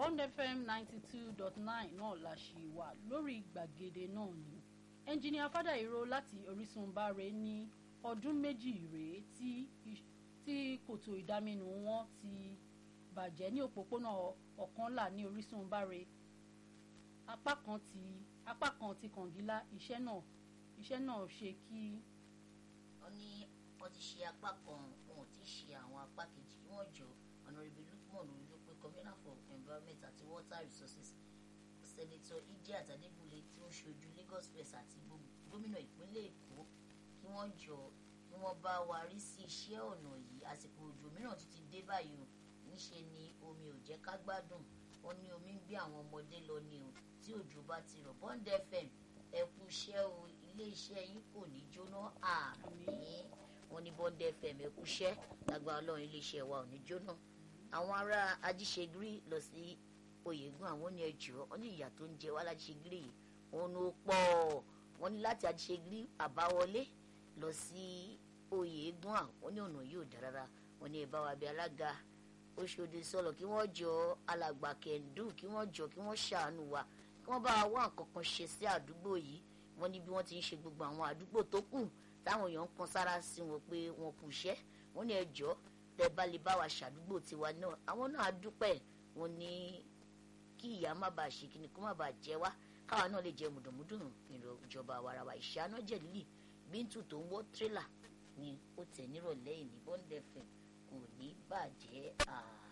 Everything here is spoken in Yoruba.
bond fm ninety two dot nine náà la ṣì wà lórí gbàgede náà ni ẹnjìnìà fádàìró láti orísun báre ní ọdún méjì rèé tí tí kòtò ìdáminù wọn ti bàjẹ́ ní òpópónà ọ̀kànlá ní orísun báre apá kan ti apá kan ti kàngílá iṣẹ́ náà iṣẹ́ náà ṣe kí. wọ́n ní wọ́n ti ṣe apá kan wọn ò tí ì ṣe àwọn apá kejì kí wọ́n jọ ọ̀nàrẹ́bí lukman olùdókòwò commissioner for environment àti water resources senator idiat adébúlé tí ó ń ṣojú lagos west àti gómìnà ìpínlẹ̀ èkó kí wọ́n jọ kí wọ́n bá wa rí sí iṣẹ́ ọ̀nà yìí àsìkò òjò mìíràn tún ti dé báyìí o níṣe ni omi ò jẹ́ ká gbádùn wọ́n ní omi ń gbé àwọn ọmọdé lọ ni o tí òjò bá ti rọ̀ bond fm ẹ kú iṣẹ́ o ilé iṣẹ́ yín kò ní jóná àmín wọ́n ní bond fm ẹ kú iṣẹ́ lágbára ọlọ́run ilé iṣẹ́ wa ò ní jóná àwọn ará ajíṣegírí lọ sí oyègùn àwọn ní ẹjọ́ wọ́n ní ìyà tó ń jẹ wá lájíṣegírí yìí òun ló pọ̀ wọ́n ní láti ajíṣegírí àbáwọlé lọ sí oyègùn àwọn ní ọ̀nà yóò dára rárá wọ́n ní ìbáwá bíi alága oṣòdì sọlọ kí wọ́n jọ alàgbà kẹndù kí wọ́n jọ kí wọ́n ṣàánú wa kí wọ́n bá wá nǹkan kan ṣe sí àdúgbò yìí wọ́n ní bí wọ́n ti ń ṣe gbogbo àwọn àdúgbò tó kù táwọn èèyàn ń kan sára sí wọn pé wọn kù iṣẹ́ wọ́n ní ẹjọ́ tẹ́ bá lè bá wa ṣàdúgbò tiwa náà àwọn náà á dúpẹ́ wọ́n ní kí ìyá má bàa ṣe kíni kó má bàa jẹ wá káwa náà lè jẹ mùdùnmùdùn ìjọba àwarawa ìṣáná jẹ̀lílì bíntù tó ń wọ́ tírélà ni ó tẹ̀ nírọ̀lẹ́ ìní bọ́ńdẹ̀fẹ̀ kò ní bàjẹ́ àà.